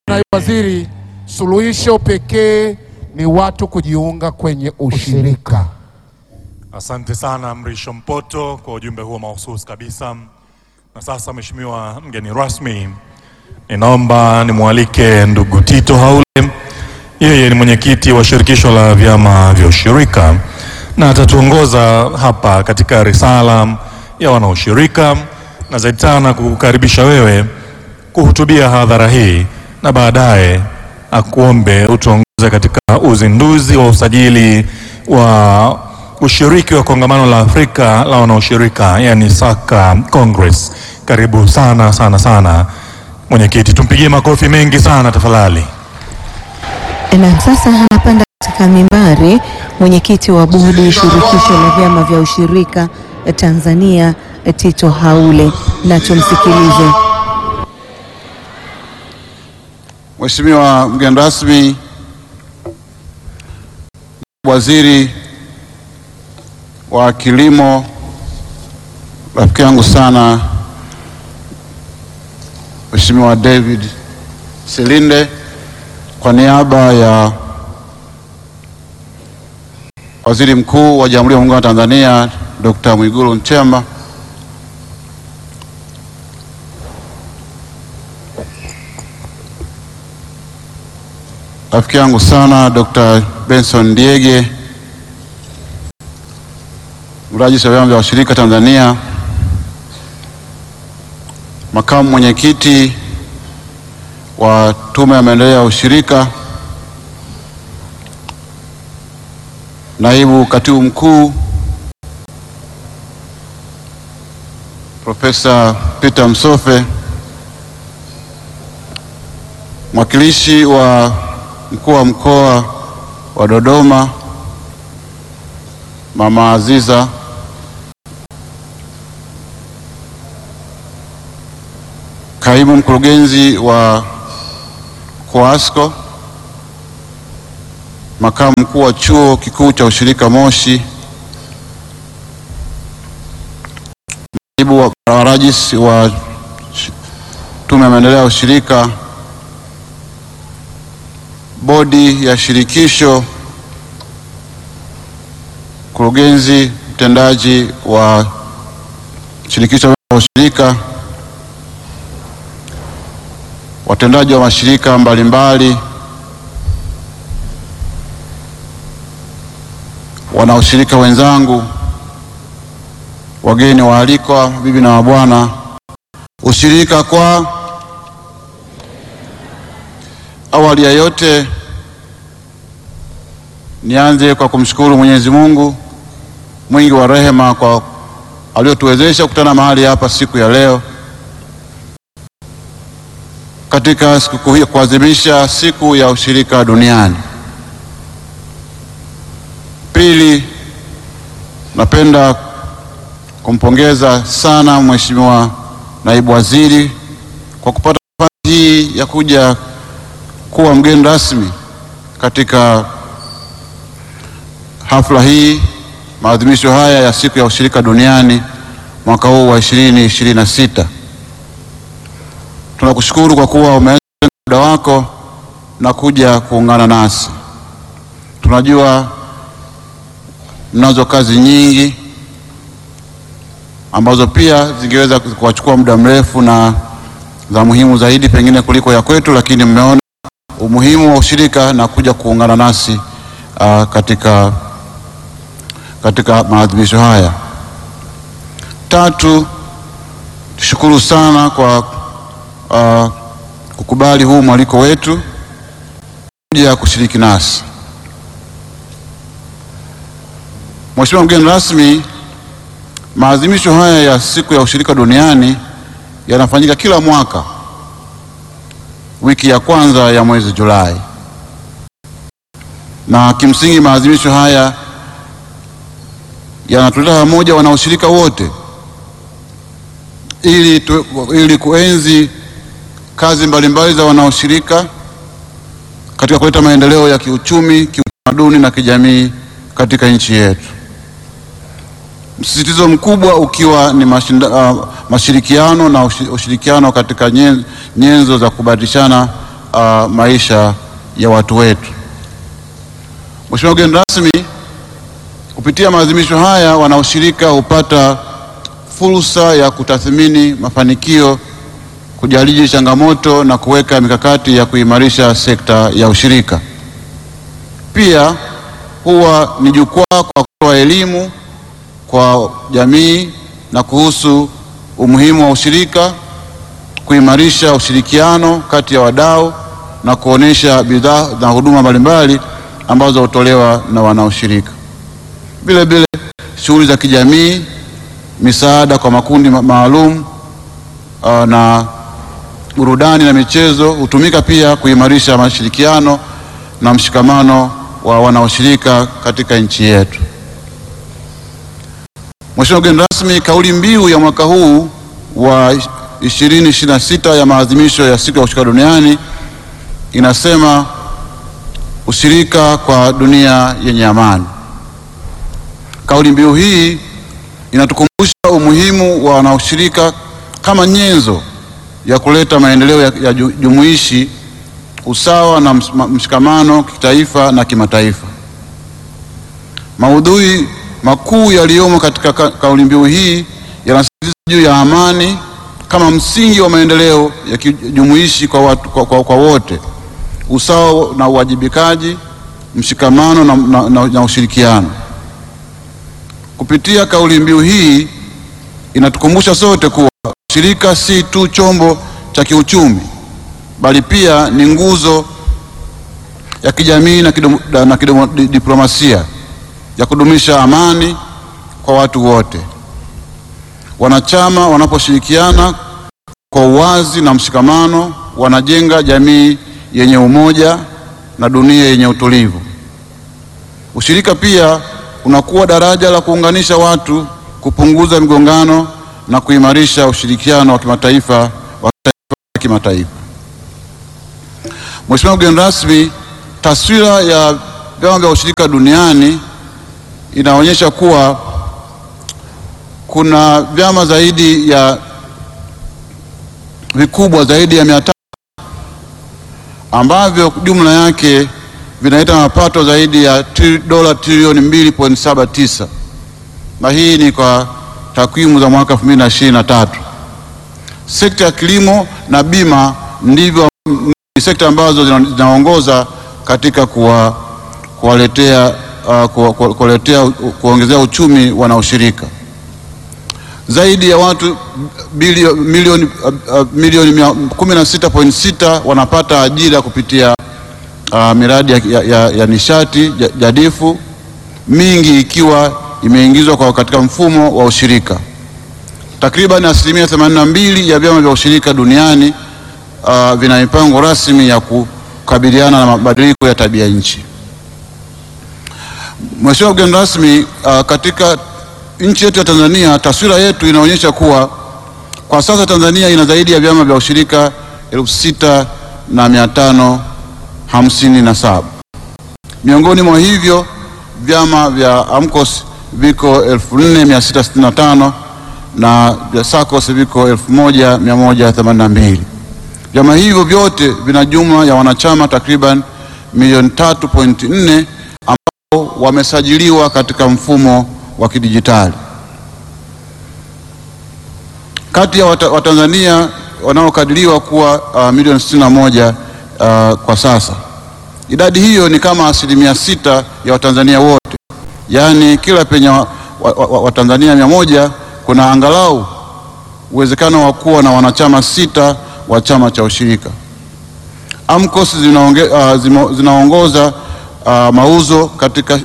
Naibu Waziri, suluhisho pekee ni watu kujiunga kwenye ushirika. Asante sana Mrisho Mpoto kwa ujumbe huo mahususi kabisa. Na sasa, Mheshimiwa mgeni rasmi, ninaomba nimwalike ndugu Tito Haule. Yeye ni mwenyekiti wa shirikisho la vyama vya ushirika na atatuongoza hapa katika risala ya wanaoshirika na zaidi sana kukukaribisha wewe kuhutubia hadhara hii na baadaye akuombe utuongoze katika uzinduzi wa usajili wa ushiriki wa kongamano la Afrika la wanaoshirika yani Saka Congress. Karibu sana sana sana mwenyekiti, tumpigie makofi mengi sana tafadhali. Na sasa anapanda katika mimbari mwenyekiti wa bodi shirikisho la vyama vya ushirika Tanzania Tito Haule, na tumsikilize. Mheshimiwa mgeni rasmi, waziri wa kilimo, rafiki yangu sana Mheshimiwa David Silinde, kwa niaba ya Waziri Mkuu wa Jamhuri ya Muungano wa Tanzania Dr. Mwigulu Nchemba, rafiki yangu sana Dr. Benson Ndiege, mrajisi wa vyama vya ushirika Tanzania, makamu mwenyekiti wa Tume ya Maendeleo ya Ushirika, naibu katibu mkuu Profesa Peter Msofe, mwakilishi wa mkuu wa mkoa wa Dodoma Mama Aziza, kaimu mkurugenzi wa COASCO, makamu mkuu wa chuo kikuu cha ushirika Moshi, naibu wa wa rais wa Tume ya Maendeleo ya Ushirika, bodi ya shirikisho, mkurugenzi mtendaji wa shirikisho la ushirika, watendaji wa mashirika mbalimbali, wanaoshirika wenzangu, wageni waalikwa, bibi na mabwana, ushirika kwa Awali ya yote nianze kwa kumshukuru Mwenyezi Mungu mwingi wa rehema kwa aliotuwezesha kukutana mahali hapa siku ya leo katika sikukuu hii kuadhimisha siku ya ushirika duniani. Pili, napenda kumpongeza sana Mheshimiwa Naibu Waziri kwa kupata nafasi hii ya kuja kuwa mgeni rasmi katika hafla hii, maadhimisho haya ya siku ya ushirika duniani mwaka huu wa 2026. Tunakushukuru kwa kuwa umeanza muda wako na kuja kuungana nasi. Tunajua mnazo kazi nyingi ambazo pia zingeweza kuwachukua muda mrefu na za muhimu zaidi pengine kuliko ya kwetu, lakini mmeona umuhimu wa ushirika na kuja kuungana nasi uh, katika, katika maadhimisho haya. Tatu, tushukuru sana kwa uh, kukubali huu mwaliko wetu kuja kushiriki nasi. Mheshimiwa mgeni rasmi, maadhimisho haya ya siku ya ushirika duniani yanafanyika kila mwaka wiki ya kwanza ya mwezi Julai, na kimsingi maadhimisho haya yanatuleta pamoja wanaoshirika wote ili, tu, ili kuenzi kazi mbalimbali za wanaoshirika katika kuleta maendeleo ya kiuchumi, kiutamaduni na kijamii katika nchi yetu. Msisitizo mkubwa ukiwa ni mashinda, uh, mashirikiano na ushirikiano katika nyenzo za kubadilishana uh, maisha ya watu wetu. Mheshimiwa mgeni rasmi, kupitia maadhimisho haya wanaoshirika hupata fursa ya kutathmini mafanikio, kujadili changamoto na kuweka mikakati ya kuimarisha sekta ya ushirika. Pia huwa ni jukwaa kwa kutoa elimu kwa jamii na kuhusu umuhimu wa ushirika, kuimarisha ushirikiano kati ya wadau na kuonesha bidhaa na huduma mbalimbali ambazo hutolewa na wanaoshirika. Vile vile shughuli za kijamii, misaada kwa makundi ma- maalum uh, na burudani na michezo hutumika pia kuimarisha mashirikiano na mshikamano wa wanaoshirika katika nchi yetu. Mheshimiwa mgeni rasmi, kauli mbiu ya mwaka huu wa 2026 ya maadhimisho ya siku ya ushirika duniani inasema ushirika kwa dunia yenye amani. Kauli mbiu hii inatukumbusha umuhimu wa wanaoshirika kama nyenzo ya kuleta maendeleo ya, ya ju- jumuishi, usawa na ms- ma- mshikamano kitaifa na kimataifa. Maudhui makuu yaliyomo katika ka, kauli mbiu hii yanasisitiza juu ya amani kama msingi wa maendeleo ya kijumuishi kwa, watu, kwa, kwa, kwa wote, usawa na uwajibikaji, mshikamano na, na, na, na ushirikiano. Kupitia kauli mbiu hii inatukumbusha sote kuwa ushirika si tu chombo cha kiuchumi, bali pia ni nguzo ya kijamii na, kidomo, na kidomo, di- diplomasia ya kudumisha amani kwa watu wote. Wanachama wanaposhirikiana kwa uwazi na mshikamano, wanajenga jamii yenye umoja na dunia yenye utulivu. Ushirika pia unakuwa daraja la kuunganisha watu, kupunguza migongano na kuimarisha ushirikiano wa kimataifa wa kitaifa na kimataifa. Mheshimiwa mgeni rasmi, taswira ya vyama vya ushirika duniani inaonyesha kuwa kuna vyama zaidi ya vikubwa zaidi ya mia tatu ambavyo jumla yake vinaleta mapato zaidi ya tri, dola trilioni 2.79 na hii ni kwa takwimu za mwaka 2023. Sekta ya kilimo na bima ndivyo ni sekta ambazo zina- zinaongoza katika kuwa kuwaletea uh, kuwa- kuwa- kuwaletea kuongezea uchumi wanaoshirika. Zaidi ya watu bilio, milioni uh, uh, milioni mia- 16.6 wanapata ajira kupitia uh, miradi ya, ya, ya, ya nishati ja- jadifu, mingi ikiwa imeingizwa kwa katika mfumo wa ushirika. Takriban asilimia 82 ya vyama vya ushirika duniani uh, vina mipango rasmi ya kukabiliana na mabadiliko ya tabia nchi. Mheshimiwa mgeni rasmi, uh, katika nchi yetu ya Tanzania taswira yetu inaonyesha kuwa kwa sasa Tanzania ina zaidi ya vyama vya ushirika elfu sita na mia tano hamsini na saba. Miongoni mwa hivyo vyama vya AMCOS viko 4665 na vya SACCOS viko 1182. Vyama hivyo vyote vina jumla ya wanachama takriban milioni 3.4 ambao wamesajiliwa katika mfumo wa kidijitali. Kati ya wata- Watanzania wanaokadiriwa kuwa uh, milioni 61 uh, kwa sasa. Idadi hiyo ni kama asilimia sita ya Watanzania wote, yaani kila penye Watanzania wa, wa, Watanzania mia moja kuna angalau uwezekano wa kuwa na wanachama sita wa chama cha ushirika. AMCOS zinaonge, uh, zimo- zinaongoza uh, mauzo katika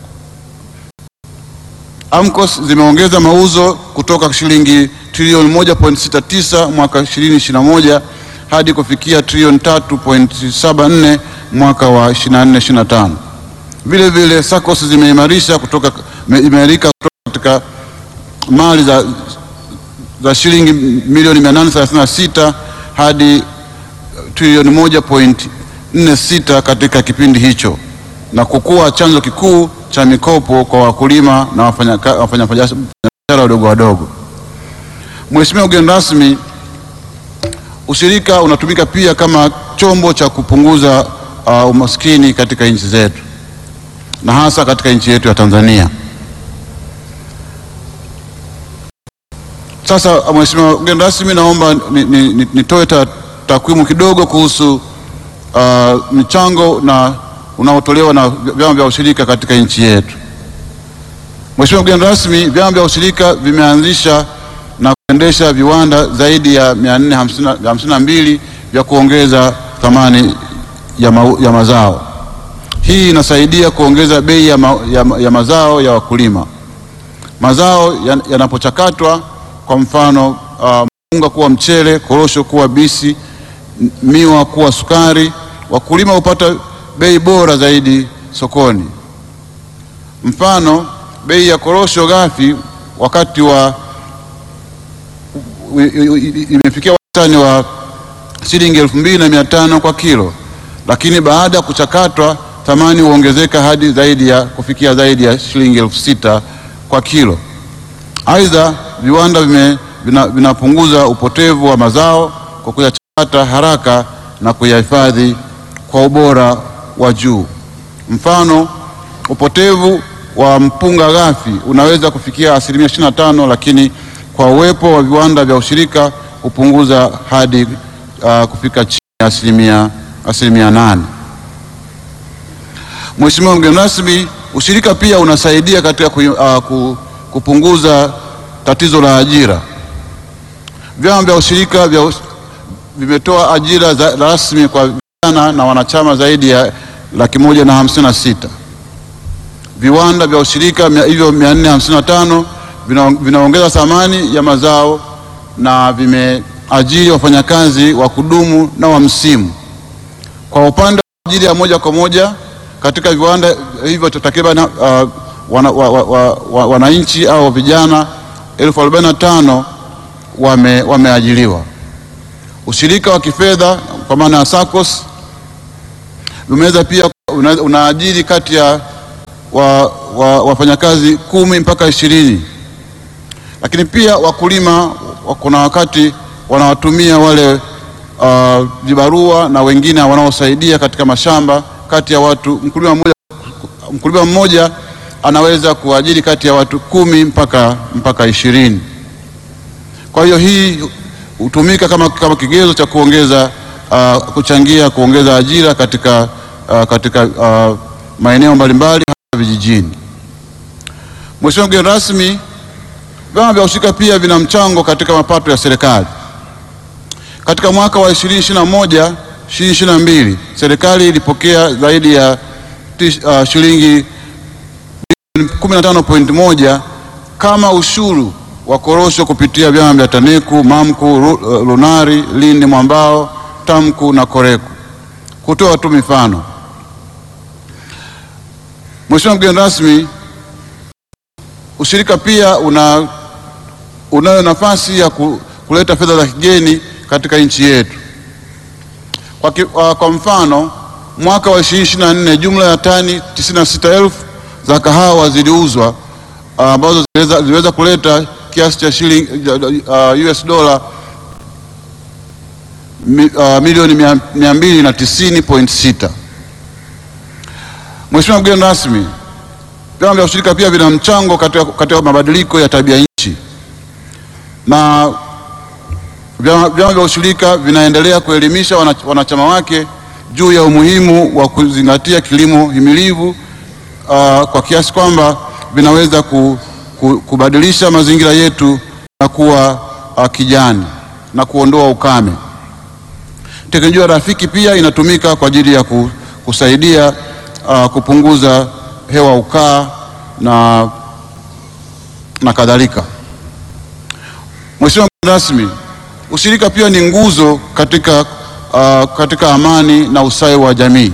AMCOS zimeongeza mauzo kutoka shilingi trilioni 1.69 mwaka 2021 hadi kufikia trilioni 3.74 mwaka wa 24-25. Vile vile SACCOS zimeimarisha kutoka imeimarika kutoka katika mali za, za shilingi milioni 836 hadi trilioni 1.46 katika kipindi hicho na kukuwa chanzo kikuu cha mikopo kwa wakulima na wafanyaka- wafanyabiashara wadogo wadogo. Mheshimiwa mgeni rasmi, Ushirika unatumika pia kama chombo cha kupunguza uh, umaskini katika nchi zetu na hasa katika nchi yetu ya Tanzania. Sasa Mheshimiwa mgeni rasmi, naomba nitoe ni, ni, nitoe ta, takwimu kidogo kuhusu uh, michango na unaotolewa na vyama vya ushirika katika nchi yetu. Mheshimiwa mgeni rasmi, vyama vya ushirika vimeanzisha na kuendesha viwanda zaidi ya 452 vya kuongeza thamani ya, ma, ya mazao. Hii inasaidia kuongeza bei ya, ma, ya, ya mazao ya wakulima. Mazao yanapochakatwa kwa mfano uh, mpunga kuwa mchele, korosho kuwa bisi, miwa kuwa sukari, wakulima hupata bei bora zaidi sokoni. Mfano, bei ya korosho ghafi wakati wa imefikia wastani wa shilingi elfu mbili na mia tano kwa kilo, lakini baada ya kuchakatwa thamani huongezeka hadi zaidi ya kufikia zaidi ya shilingi elfu sita kwa kilo. Aidha, viwanda vime, vina, vinapunguza upotevu wa mazao kwa kuyachakata haraka na kuyahifadhi kwa ubora wa juu. Mfano, upotevu wa mpunga ghafi unaweza kufikia asilimia 25, lakini kwa uwepo wa viwanda vya ushirika hupunguza hadi uh, kufika chini ya asilimia asilimia nane. Mheshimiwa mgeni rasmi, ushirika pia unasaidia katika ku, uh, kupunguza tatizo la ajira. Vyama vya ushirika vya vimetoa ajira za rasmi kwa vijana na wanachama zaidi ya laki moja na hamsini na sita. Viwanda vya ushirika hivyo 455 vinaongeza thamani ya mazao na vimeajiri wafanyakazi wa kudumu na wa msimu. Kwa upande wa ajira ya moja kwa moja katika viwanda hivyo takriban uh, wananchi wa, wa, wa, wa, au vijana elfu arobaini na tano wame, wameajiliwa. Ushirika wa kifedha kwa maana ya SACCOS umeweza pia una, unaajiri kati ya wafanyakazi wa, kumi mpaka ishirini, lakini pia wakulima kuna wakati wanawatumia wale uh, vibarua na wengine wanaosaidia katika mashamba kati ya watu mkulima mmoja, mkulima mmoja anaweza kuajiri kati ya watu kumi mpaka, mpaka ishirini. Kwa hiyo hii hutumika kama, kama kigezo cha kuongeza uh, kuchangia kuongeza ajira katika, uh, katika uh, maeneo mbalimbali hasa vijijini. Mheshimiwa mgeni rasmi, vyama vya ushirika pia vina mchango katika mapato ya serikali. Katika mwaka wa 2021 2022 serikali ilipokea zaidi ya uh, shilingi 15.1 kama ushuru wa korosho kupitia vyama vya TANECU, MAMCU, LUNARI, Lindi Mwambao, TAMCU na KOREKU. Kutoa tu mifano. Mheshimiwa mgeni rasmi, ushirika pia una unayo nafasi ya kuleta fedha za kigeni katika nchi yetu. Kwa, ki, kwa mfano mwaka wa 2024 jumla ya tani 96,000 za kahawa ziliuzwa ambazo uh, ziliweza kuleta kiasi cha shilingi uh, US dola mi, uh, milioni mia mbili na tisini point sita. Mheshimiwa mgeni rasmi, vyama vya ushirika pia vina mchango katika, katika mabadiliko ya tabia nchi na vyama vya ushirika vinaendelea kuelimisha wanachama wake juu ya umuhimu wa kuzingatia kilimo himilivu uh, kwa kiasi kwamba vinaweza ku, ku, kubadilisha mazingira yetu na kuwa uh, kijani na kuondoa ukame. Teknolojia rafiki pia inatumika kwa ajili ya ku, kusaidia uh, kupunguza hewa ukaa na, na kadhalika. Mheshimiwa mgeni rasmi, ushirika pia ni nguzo katika, uh, katika amani na ustawi wa jamii.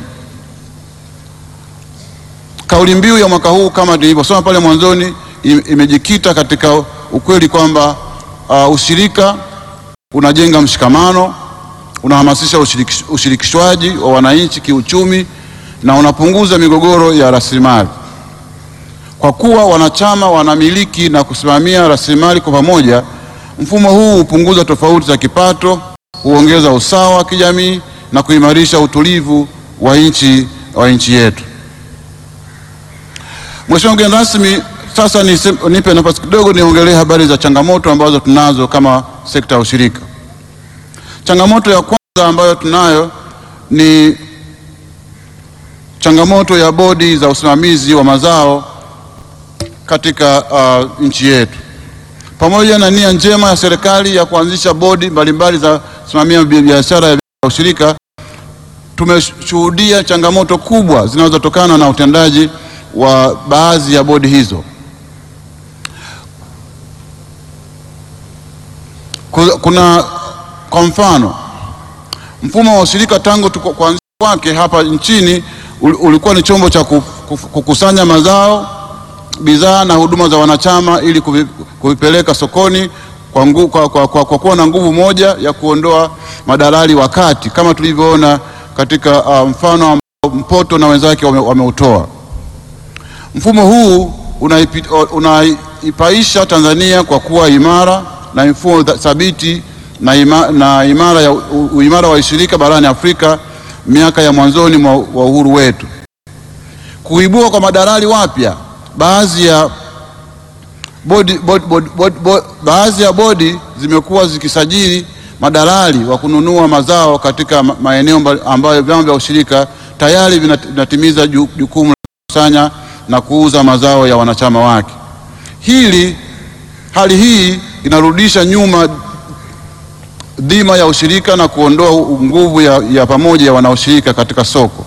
Kauli mbiu ya mwaka huu kama nilivyosoma pale mwanzoni imejikita katika ukweli kwamba uh, ushirika unajenga mshikamano, unahamasisha ushirikish, ushirikishwaji wa wananchi kiuchumi na unapunguza migogoro ya rasilimali. Kwa kuwa wanachama wanamiliki na kusimamia rasilimali kwa pamoja, mfumo huu hupunguza tofauti za kipato huongeza usawa wa kijamii na kuimarisha utulivu wa nchi wa nchi yetu. Mheshimiwa mgeni rasmi, sasa nise- nipe nafasi kidogo niongelee habari za changamoto ambazo tunazo kama sekta ya ushirika. Changamoto ya kwanza ambayo tunayo ni changamoto ya bodi za usimamizi wa mazao katika uh, nchi yetu. Pamoja na nia njema ya serikali ya kuanzisha bodi mbalimbali za kusimamia bi- biashara ya ushirika, tumeshuhudia changamoto kubwa zinazotokana na utendaji wa baadhi ya bodi hizo. Ku- Kuna kwa mfano mfumo wa ushirika tangu tuko- kuanzishwa kwake hapa nchini ul- ulikuwa ni chombo cha ku- ku- kukusanya mazao, bidhaa na huduma za wanachama ili kuvi- kuvipeleka sokoni kwa, ngu, kwa, kwa, kwa, kwa kuwa na nguvu moja ya kuondoa madalali wakati kama tulivyoona katika uh, mfano ambao Mpoto na wenzake wame- wameutoa. Mfumo huu unaipi- unaipaisha Tanzania kwa kuwa imara na mfumo tha- thabiti na, ima, na imara ya u- uimara wa ushirika barani Afrika miaka ya mwanzoni mwa wa uhuru wetu. Kuibua kwa madalali wapya, baadhi ya bodi, bodi, bodi, bodi, bodi, baadhi ya bodi zimekuwa zikisajili madalali wa kununua mazao katika ma- maeneo mbali- ambayo vyama vya ushirika tayari vinat- vinatimiza ju- jukumu la kukusanya na kuuza mazao ya wanachama wake. Hili hali hii inarudisha nyuma dhima ya ushirika na kuondoa u- nguvu ya, ya pamoja ya wanaoshirika katika soko.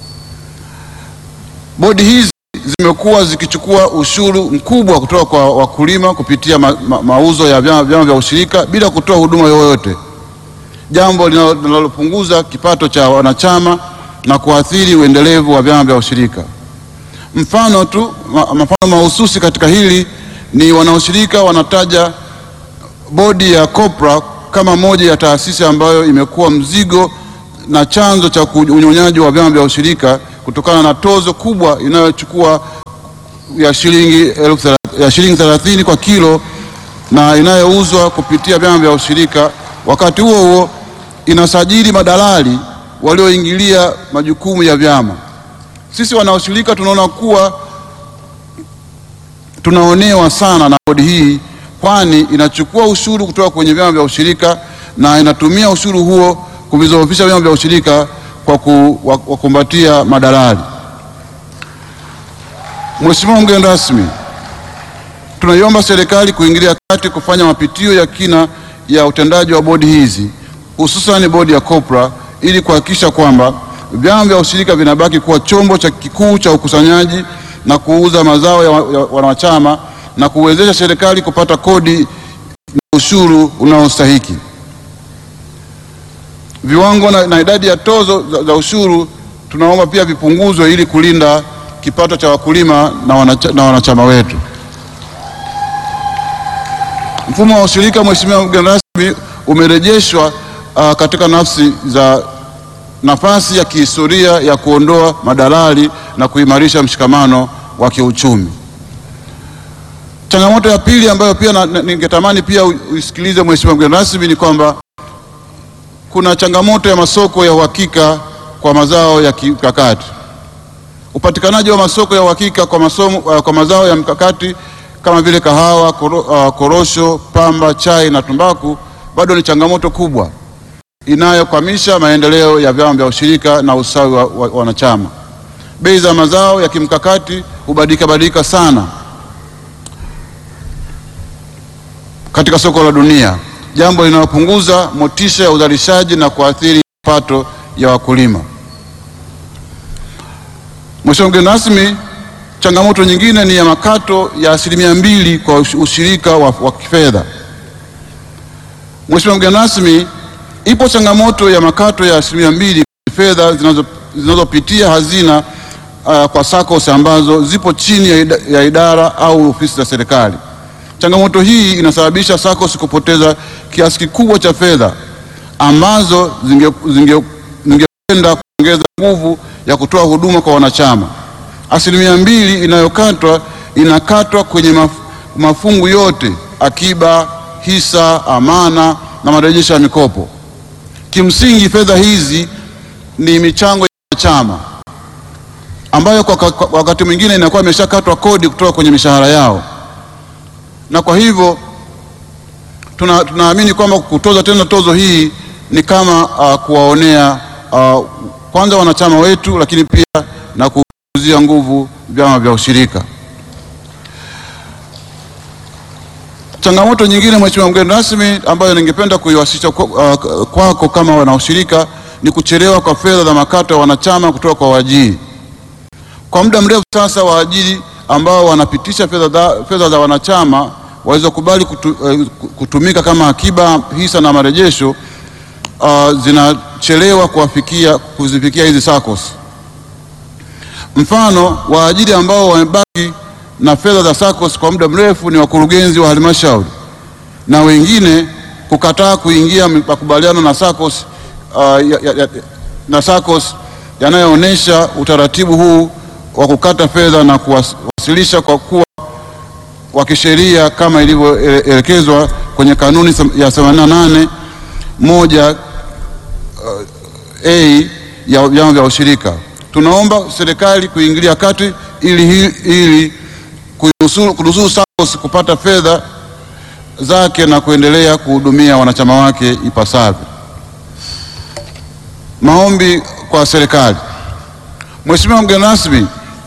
Bodi hizi zimekuwa zikichukua ushuru mkubwa kutoka kwa wakulima kupitia ma, ma, mauzo ya vyama, vyama vya ushirika bila kutoa huduma yoyote, jambo linalo- linalopunguza kipato cha wanachama na kuathiri uendelevu wa vyama vya ushirika. Mfano tu ma, mfano mahususi katika hili ni wanaoshirika wanataja bodi ya COPRA kama moja ya taasisi ambayo imekuwa mzigo na chanzo cha ku- unyonyaji wa vyama vya ushirika kutokana na tozo kubwa inayochukua ya shilingi elfu thela- ya shilingi 30 kwa kilo na inayouzwa kupitia vyama vya ushirika. Wakati huo huo inasajili madalali walioingilia majukumu ya vyama. Sisi wanaoshirika tunaona kuwa tunaonewa sana na bodi hii, kwani inachukua ushuru kutoka kwenye vyama vya ushirika na inatumia ushuru huo kuvizoofisha vyama vya ushirika kwa kuwakumbatia madalali. Mheshimiwa mgeni rasmi, tunaiomba serikali kuingilia kati kufanya mapitio ya kina ya utendaji wa bodi hizi hususan bodi ya COPRA ili kuhakikisha kwamba vyama vya ushirika vinabaki kuwa chombo cha kikuu cha ukusanyaji na kuuza mazao ya, wa- ya wanachama na kuwezesha serikali kupata kodi na ushuru unaostahiki. Viwango na, na idadi ya tozo za, za ushuru tunaomba pia vipunguzwe ili kulinda kipato cha wakulima na, wanacha, na wanachama wetu. Mfumo wa ushirika, Mheshimiwa mgeni rasmi, umerejeshwa uh, katika nafsi za nafasi ya kihistoria ya kuondoa madalali na kuimarisha mshikamano wa kiuchumi. Changamoto ya pili ambayo pia na- na- ningetamani pia u- uisikilize Mheshimiwa mgeni rasmi ni kwamba kuna changamoto ya masoko ya uhakika kwa mazao ya kimkakati. Upatikanaji wa masoko ya uhakika kwa, masomo, uh, kwa mazao ya mkakati kama vile kahawa, koro, uh, korosho, pamba, chai na tumbaku bado ni changamoto kubwa inayokwamisha maendeleo ya vyama vya ushirika na usawi wa, wa, wa wanachama. Bei za mazao ya kimkakati hubadilika badilika sana katika soko la dunia, jambo linalopunguza motisha ya uzalishaji na kuathiri mapato ya wakulima. Mheshimiwa mgeni rasmi, changamoto nyingine ni ya makato ya asilimia mbili kwa ush- ushirika wa, wa kifedha. Mheshimiwa mgeni rasmi, ipo changamoto ya makato ya asilimia mbili kwenye fedha zinazo- zinazopitia hazina uh, kwa SACCOS ambazo zipo chini ya, ida, ya idara au ofisi za serikali. Changamoto hii inasababisha SACCOS kupoteza kiasi kikubwa cha fedha ambazo zingekwenda zinge, zingekwenda kuongeza nguvu ya kutoa huduma kwa wanachama. Asilimia mbili inayokatwa inakatwa kwenye maf, mafungu yote: akiba, hisa, amana na marejesho ya mikopo. Kimsingi fedha hizi ni michango ya chama ambayo kwa, kwa, kwa wakati mwingine inakuwa imeshakatwa kodi kutoka kwenye mishahara yao, na kwa hivyo tuna, tunaamini kwamba kutoza tena tozo hii ni kama uh, kuwaonea uh, kwanza wanachama wetu, lakini pia na kuuzia nguvu vyama vya ushirika. Changamoto nyingine, Mheshimiwa mgeni rasmi, ambayo ningependa kuiwasilisha kwa- uh, kwako kama wanaushirika ni kuchelewa kwa fedha za makato ya wanachama kutoka kwa waajiri. Kwa muda mrefu sasa waajiri ambao wanapitisha fedha za, fedha za wanachama walizokubali kutu, eh, kutumika kama akiba, hisa na marejesho uh, zinachelewa kuwafikia kuzifikia hizi SACCOS. Mfano, waajiri ambao wamebaki na fedha za SACCOS kwa muda mrefu ni wakurugenzi wa halmashauri na wengine kukataa kuingia makubaliano na SACCOS uh, ya, ya, ya, na SACCOS yanayoonyesha utaratibu huu wa kukata fedha na kuwasilisha kwa kuwa wa kisheria kama ilivyoelekezwa kwenye kanuni sam- ya 88 moja uh, a ya vyama vya ushirika. Tunaomba serikali kuingilia kati ili, hi- ili kuinusuru- kunusuru SACCOS kupata fedha zake na kuendelea kuhudumia wanachama wake ipasavyo. Maombi kwa serikali. Mheshimiwa mgeni rasmi,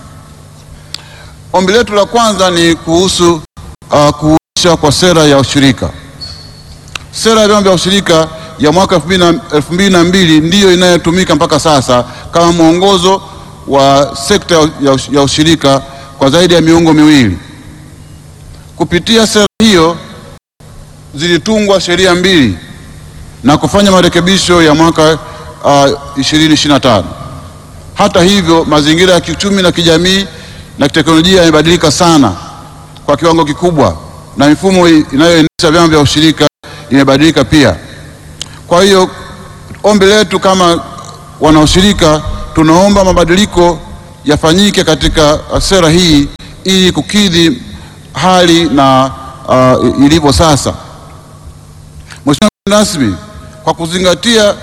ombi letu la kwanza ni kuhusu uh, kuisha kwa sera ya ushirika. Sera ya vyama vya ushirika ya mwaka elfu mbili na- elfu mbili na mbili ndiyo inayotumika mpaka sasa kama mwongozo wa sekta ya ush- ya ushirika kwa zaidi ya miongo miwili. Kupitia sera hiyo zilitungwa sheria mbili na kufanya marekebisho ya mwaka uh, 2025. Hata hivyo, mazingira ya kiuchumi na kijamii na kiteknolojia yamebadilika sana kwa kiwango kikubwa na mifumo i- inayoendesha vyama vya ushirika imebadilika pia. Kwa hiyo ombi letu kama wanaushirika, tunaomba mabadiliko yafanyike katika uh, sera hii ili kukidhi hali na uh, ilivyo sasa. Mheshimiwa mgeni rasmi, kwa kuzingatia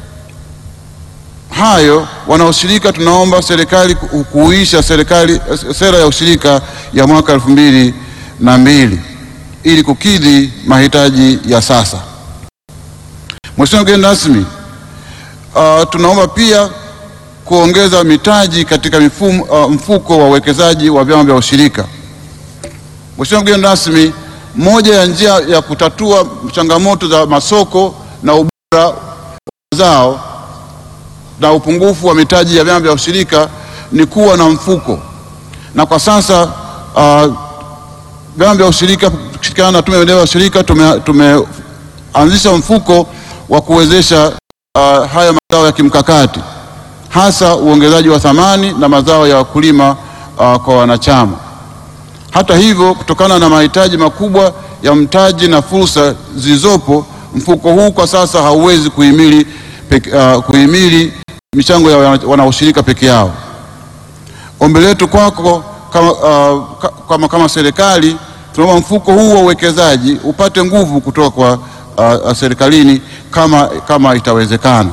hayo, wanaushirika tunaomba serikali ku- kuuisha serikali sera ya ushirika ya mwaka elfu mbili na mbili ili kukidhi mahitaji ya sasa. Mheshimiwa mgeni rasmi, uh, tunaomba pia kuongeza mitaji katika mifumo, uh, mfuko wa uwekezaji wa vyama vya ushirika. Mheshimiwa mgeni rasmi, moja ya njia ya kutatua changamoto za masoko na ubora wa mazao na upungufu wa mitaji ya vyama vya ushirika ni kuwa na mfuko, na kwa sasa uh, vyama vya ushirika kushirikiana na Tume ya Maendeleo ya Ushirika tume- tumeanzisha mfuko wa kuwezesha uh, haya mazao ya kimkakati hasa uongezaji wa thamani na mazao ya wakulima uh, kwa wanachama. Hata hivyo, kutokana na mahitaji makubwa ya mtaji na fursa zilizopo, mfuko huu kwa sasa hauwezi kuhimili, peke- uh, kuhimili michango ya wana- wanaushirika peke yao. Ombi letu kwako kama, uh, ka- kama, kama serikali tunaomba mfuko huu wa uwekezaji upate nguvu kutoka kwa uh, uh, serikalini kama, kama itawezekana.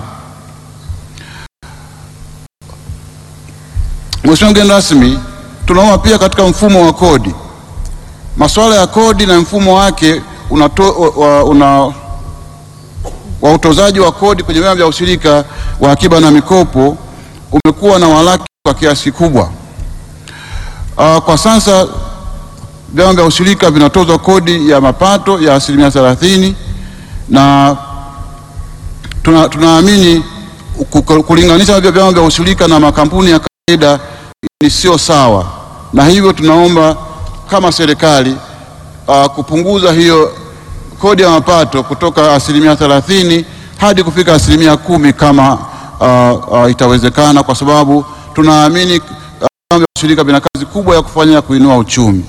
Mheshimiwa mgeni rasmi, tunaomba pia katika mfumo wa kodi, masuala ya kodi na mfumo wake unato, wa, una, wa utozaji wa kodi kwenye vyama vya ushirika wa akiba na mikopo umekuwa na walaki kwa kiasi kikubwa. Uh, kwa sasa vyama vya ushirika vinatozwa kodi ya mapato ya asilimia thelathini na tuna- tunaamini ku- ku- kulinganisha hivyo vyama vya ushirika na makampuni ya kawaida ni sio sawa, na hivyo tunaomba kama serikali uh, kupunguza hiyo kodi ya mapato kutoka asilimia thelathini hadi kufika asilimia kumi kama uh, uh, itawezekana, kwa sababu tunaamini uh, vyama vya ushirika vina kazi kubwa ya kufanya ya kuinua uchumi.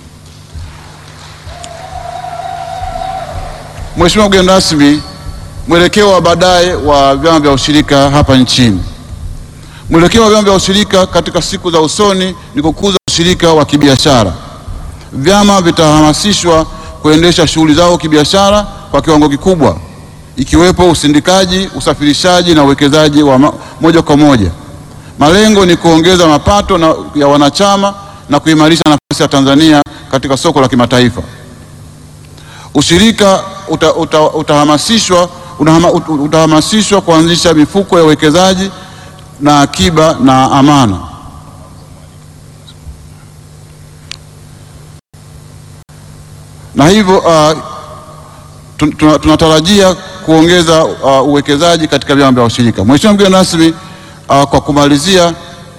Mheshimiwa mgeni rasmi, mwelekeo wa baadaye wa vyama vya ushirika hapa nchini. Mwelekeo wa vyama vya ushirika katika siku za usoni ni kukuza ushirika wa kibiashara. Vyama vitahamasishwa kuendesha shughuli zao kibiashara kwa kiwango kikubwa ikiwepo usindikaji, usafirishaji na uwekezaji wa ma- moja kwa moja. Malengo ni kuongeza mapato na, ya wanachama na kuimarisha nafasi ya Tanzania katika soko la kimataifa. Ushirika uta, uta, utahamasishwa unahama, ut- utahamasishwa kuanzisha mifuko ya uwekezaji na akiba na amana. Na hivyo uh, tun- tuna- tunatarajia kuongeza uh, uwekezaji katika vyama vya ushirika. Mheshimiwa mgeni rasmi, uh, kwa kumalizia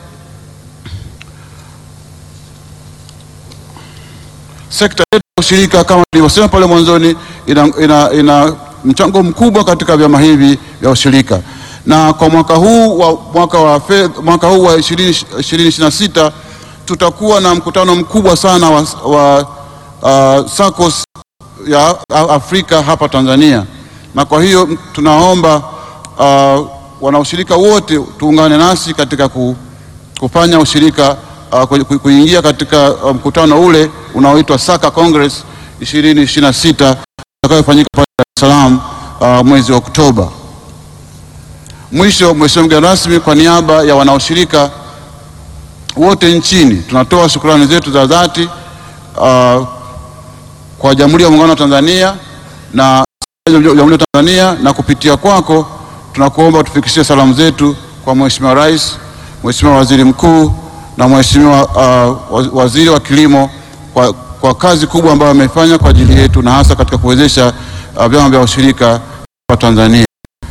sekta yetu ya ushirika kama nilivyosema pale mwanzoni ina, ina, ina mchango mkubwa katika vyama hivi vya ushirika, na kwa mwaka huu wa mwaka wa fedha, mwaka huu wa 2026 tutakuwa na mkutano mkubwa sana wa, wa uh, SACCOS ya Afrika hapa Tanzania, na kwa hiyo tunaomba uh, wanaushirika wote tuungane nasi katika ku, kufanya ushirika uh, ku- ku- kuingia katika uh, mkutano ule unaoitwa Saka Congress 2026 utakayofanyika pale Dar es Salaam uh, mwezi wa Oktoba. Mwisho, Mheshimiwa mgeni rasmi, kwa niaba ya wanaoshirika wote nchini tunatoa shukrani zetu za dhati uh, kwa Jamhuri ya Muungano wa Tanzania na Jamhuri ya Tanzania, na kupitia kwako tunakuomba tufikishie salamu zetu kwa Mheshimiwa Rais, Mheshimiwa Waziri Mkuu na Mheshimiwa uh, waz- Waziri wa Kilimo kwa, kwa kazi kubwa ambayo amefanya kwa ajili yetu na hasa katika kuwezesha uh, vyama vya ushirika hapa Tanzania.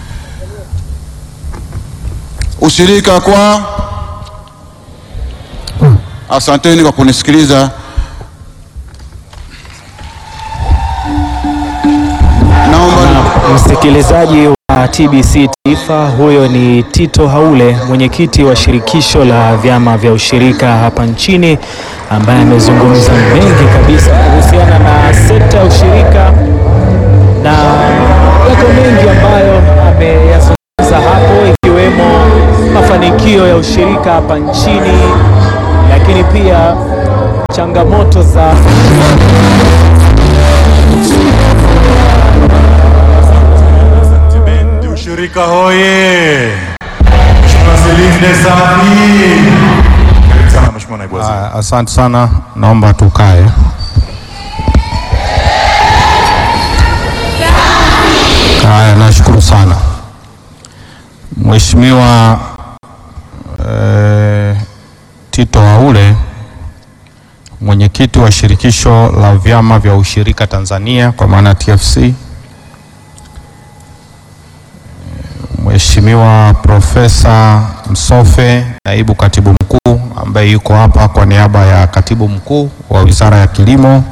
Ushirika kwa Asanteni kwa kunisikiliza. Naomba Msikilizaji wa TBC Taifa, huyo ni Tito Haule, mwenyekiti wa shirikisho la vyama vya ushirika hapa nchini, ambaye amezungumza mengi kabisa kuhusiana na sekta ya ushirika na yako mengi ambayo ameyazungumza hapo, ikiwemo mafanikio ya ushirika hapa nchini, lakini pia changamoto za Bendi ushirika hoye! Mheshimiwa Silinde Safi. Karibu sana Mheshimiwa Naibu Waziri. Ah, Asante sana, naomba tukae. Haya, nashukuru sana Mheshimiwa eh, Tito Haule, mwenyekiti wa shirikisho la vyama vya ushirika Tanzania kwa maana TFC, Mheshimiwa Profesa Msofe, naibu katibu mkuu ambaye yuko hapa kwa niaba ya katibu mkuu wa Wizara ya Kilimo,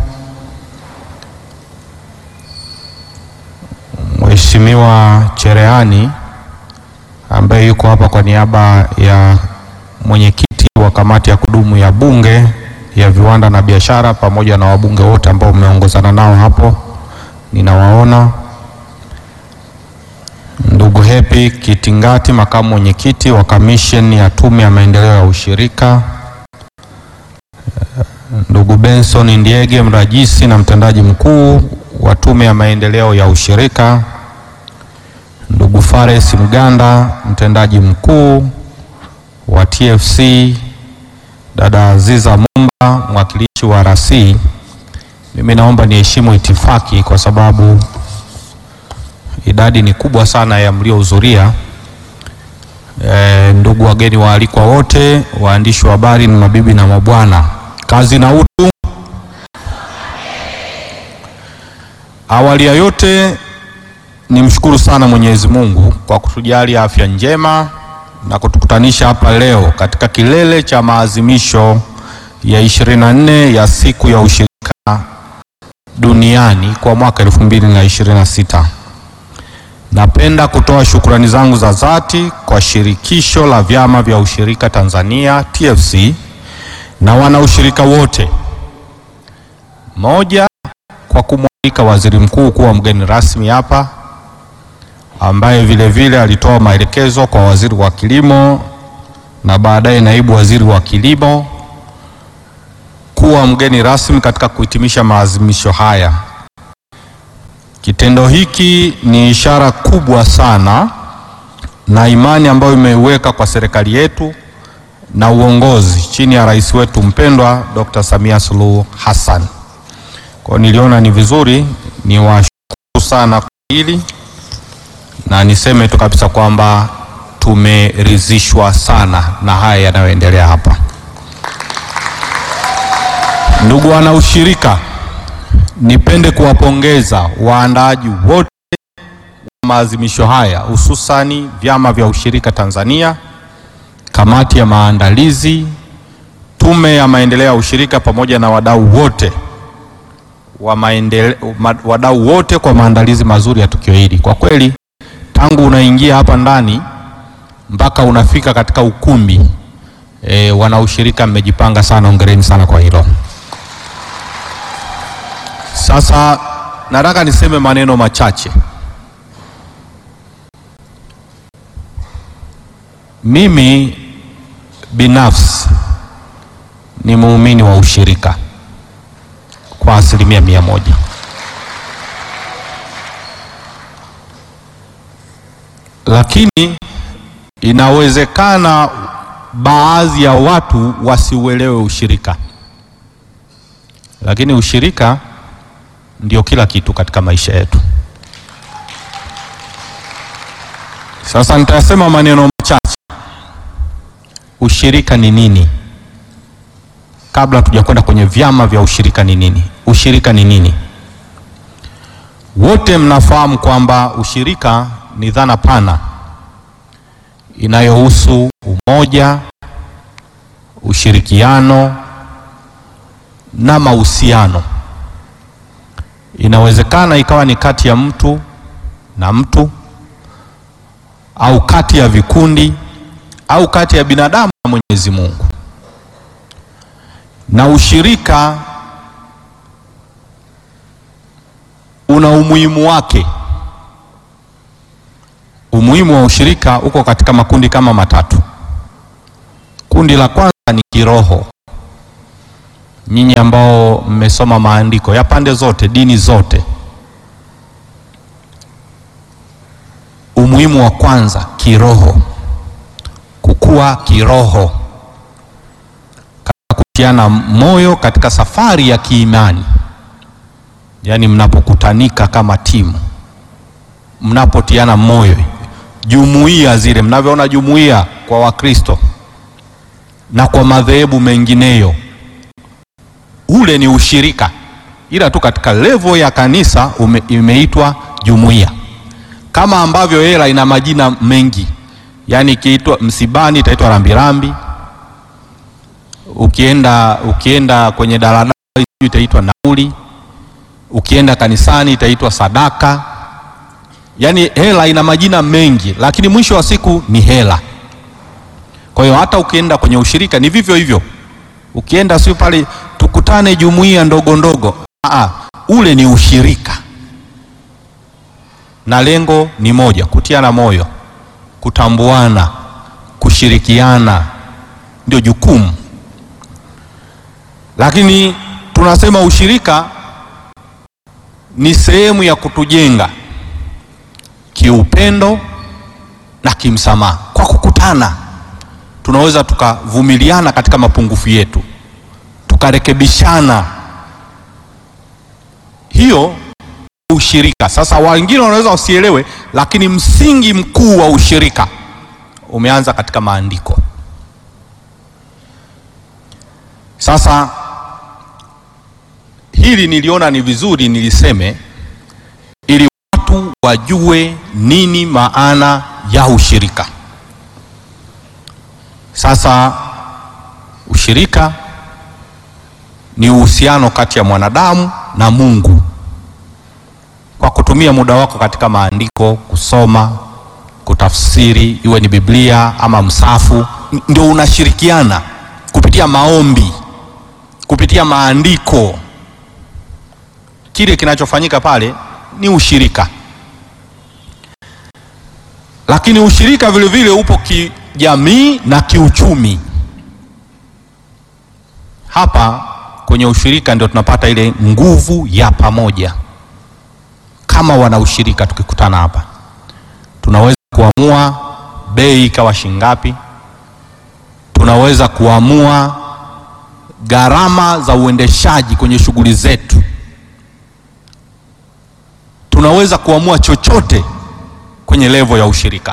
Mheshimiwa Cherehani ambaye yuko hapa kwa niaba ya mwenyekiti wa kamati ya kudumu ya Bunge ya viwanda na biashara, pamoja na wabunge wote ambao mmeongozana nao hapo, ninawaona Ndugu Happy Kitingati, makamu mwenyekiti wa kamisheni ya tume ya maendeleo ya ushirika. Ndugu Benson Ndiege, mrajisi na mtendaji mkuu wa tume ya maendeleo ya ushirika. Ndugu Fares Mganda, mtendaji mkuu wa TFC. Dada Aziza Mumba, mwakilishi wa RC. Mimi naomba niheshimu itifaki kwa sababu idadi ni kubwa sana ya mliohudhuria. E, ndugu wageni waalikwa wote, waandishi wa habari na mabibi na mabwana, kazi na utu. Awali ya yote nimshukuru sana Mwenyezi Mungu kwa kutujalia afya njema na kutukutanisha hapa leo katika kilele cha maadhimisho ya 24 ya siku ya ushirika duniani kwa mwaka 2026. Napenda kutoa shukrani zangu za dhati kwa shirikisho la vyama vya ushirika Tanzania TFC na wanaushirika wote. Moja, kwa kumwalika waziri mkuu kuwa mgeni rasmi hapa, ambaye vile vile alitoa maelekezo kwa waziri wa kilimo na baadaye naibu waziri wa kilimo kuwa mgeni rasmi katika kuhitimisha maadhimisho haya. Kitendo hiki ni ishara kubwa sana na imani ambayo imeiweka kwa serikali yetu na uongozi chini ya rais wetu mpendwa Dr. Samia Suluhu Hassan. Kwa hiyo niliona ni vizuri niwashukuru sana kwa hili na niseme tu kabisa kwamba tumeridhishwa sana na haya yanayoendelea hapa. Ndugu wana ushirika, nipende kuwapongeza waandaaji wote wa maadhimisho haya hususani vyama vya ushirika Tanzania, kamati ya maandalizi, tume ya maendeleo ya ushirika pamoja na wadau wote wa maendele, ma, wadau wote kwa maandalizi mazuri ya tukio hili. Kwa kweli tangu unaingia hapa ndani mpaka unafika katika ukumbi e, wanaushirika mmejipanga sana, ongereni sana kwa hilo. Sasa nataka niseme maneno machache. Mimi binafsi ni muumini wa ushirika kwa asilimia mia moja. Lakini inawezekana baadhi ya watu wasiuelewe ushirika, lakini ushirika ndio kila kitu katika maisha yetu. Sasa nitasema maneno machache. Ushirika ni nini? Kabla tujakwenda kwenye vyama vya ushirika ni nini? Ushirika ni nini? Wote mnafahamu kwamba ushirika ni dhana pana inayohusu umoja, ushirikiano na mahusiano. Inawezekana ikawa ni kati ya mtu na mtu au kati ya vikundi au kati ya binadamu na Mwenyezi Mungu. Na ushirika una umuhimu wake. Umuhimu wa ushirika uko katika makundi kama matatu. Kundi la kwanza ni kiroho. Nyinyi ambao mmesoma maandiko ya pande zote, dini zote, umuhimu wa kwanza kiroho, kukua kiroho, katika kutiana moyo katika safari ya kiimani, yaani mnapokutanika kama timu, mnapotiana moyo, jumuiya zile mnavyoona jumuiya kwa Wakristo na kwa madhehebu mengineyo, ule ni ushirika, ila tu katika levo ya kanisa ume, imeitwa jumuiya kama ambavyo hela ina majina mengi, yaani ikiitwa msibani itaitwa rambirambi, ukienda ukienda kwenye daladala itaitwa nauli, ukienda kanisani itaitwa sadaka. Yaani hela ina majina mengi, lakini mwisho wa siku ni hela. Kwa hiyo hata ukienda kwenye ushirika ni vivyo hivyo, ukienda sio pale tukutane jumuiya ndogo ndogo, aa, ule ni ushirika na lengo ni moja, kutiana moyo, kutambuana, kushirikiana, ndio jukumu. Lakini tunasema ushirika ni sehemu ya kutujenga kiupendo na kimsamaha. Kwa kukutana, tunaweza tukavumiliana katika mapungufu yetu, tukarekebishana. Hiyo ushirika. Sasa wengine wanaweza wasielewe, lakini msingi mkuu wa ushirika umeanza katika maandiko. Sasa hili niliona ni vizuri niliseme, ili watu wajue nini maana ya ushirika. Sasa ushirika ni uhusiano kati ya mwanadamu na Mungu kwa kutumia muda wako katika maandiko, kusoma, kutafsiri, iwe ni Biblia ama msafu, ndio unashirikiana kupitia maombi, kupitia maandiko. Kile kinachofanyika pale ni ushirika, lakini ushirika vile vile upo kijamii na kiuchumi. Hapa kwenye ushirika ndio tunapata ile nguvu ya pamoja kama wanaushirika tukikutana hapa tunaweza kuamua bei ikawa shingapi, tunaweza kuamua gharama za uendeshaji kwenye shughuli zetu, tunaweza kuamua chochote kwenye levo ya ushirika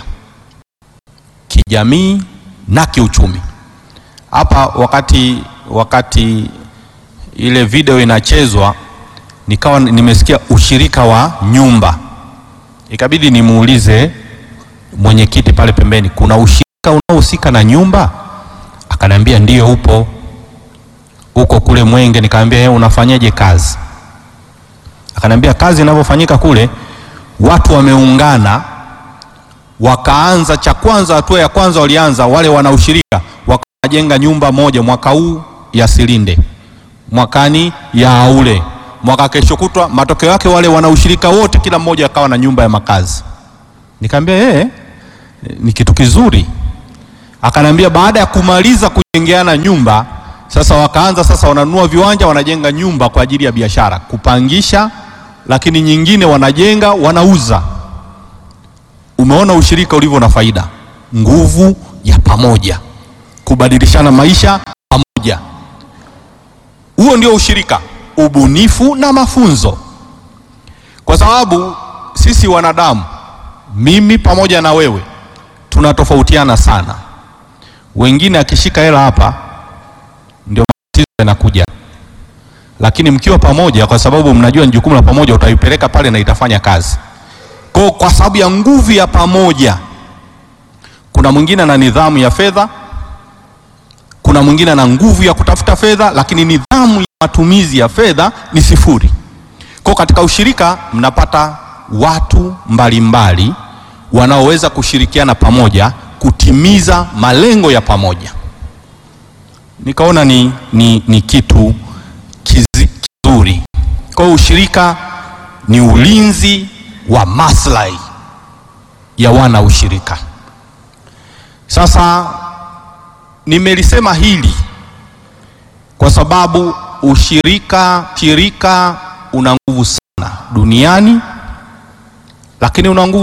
kijamii na kiuchumi. Hapa wakati wakati ile video inachezwa, nikawa nimesikia ushirika wa nyumba, ikabidi nimuulize mwenyekiti pale pembeni, kuna ushirika unaohusika na nyumba? Akaniambia ndio, upo huko kule Mwenge. Nikamwambia yeye, unafanyaje kazi? Akaniambia kazi inavyofanyika kule, watu wameungana wakaanza, cha kwanza, hatua ya kwanza walianza wale wanaushirika, wakajenga nyumba moja mwaka huu ya Silinde, mwakani ya Aule, mwaka kesho kutwa. Matokeo yake wale wanaushirika wote, kila mmoja akawa na nyumba ya makazi. Nikamwambia yeye ni kitu kizuri. Akanambia baada ya kumaliza kujengeana nyumba sasa, wakaanza sasa, wananunua viwanja, wanajenga nyumba kwa ajili ya biashara, kupangisha, lakini nyingine wanajenga, wanauza. Umeona ushirika ulivyo na faida, nguvu ya pamoja, kubadilishana maisha pamoja. Huo ndio ushirika, ubunifu na mafunzo, kwa sababu sisi wanadamu mimi pamoja na wewe tunatofautiana sana. Wengine akishika hela hapa ndio matatizo yanakuja, lakini mkiwa pamoja, kwa sababu mnajua ni jukumu la pamoja, utaipeleka pale na itafanya kazi. Kwa, kwa sababu ya nguvu ya pamoja. Kuna mwingine ana nidhamu ya fedha, kuna mwingine ana nguvu ya kutafuta fedha, lakini nidhamu ya matumizi ya fedha ni sifuri. Kwa katika ushirika mnapata watu mbalimbali wanaoweza kushirikiana pamoja kutimiza malengo ya pamoja. Nikaona ni, ni, ni kitu kizi, kizuri. Kwa hiyo ushirika ni ulinzi wa maslahi ya wana ushirika. Sasa nimelisema hili kwa sababu ushirika shirika una nguvu sana duniani, lakini una nguvu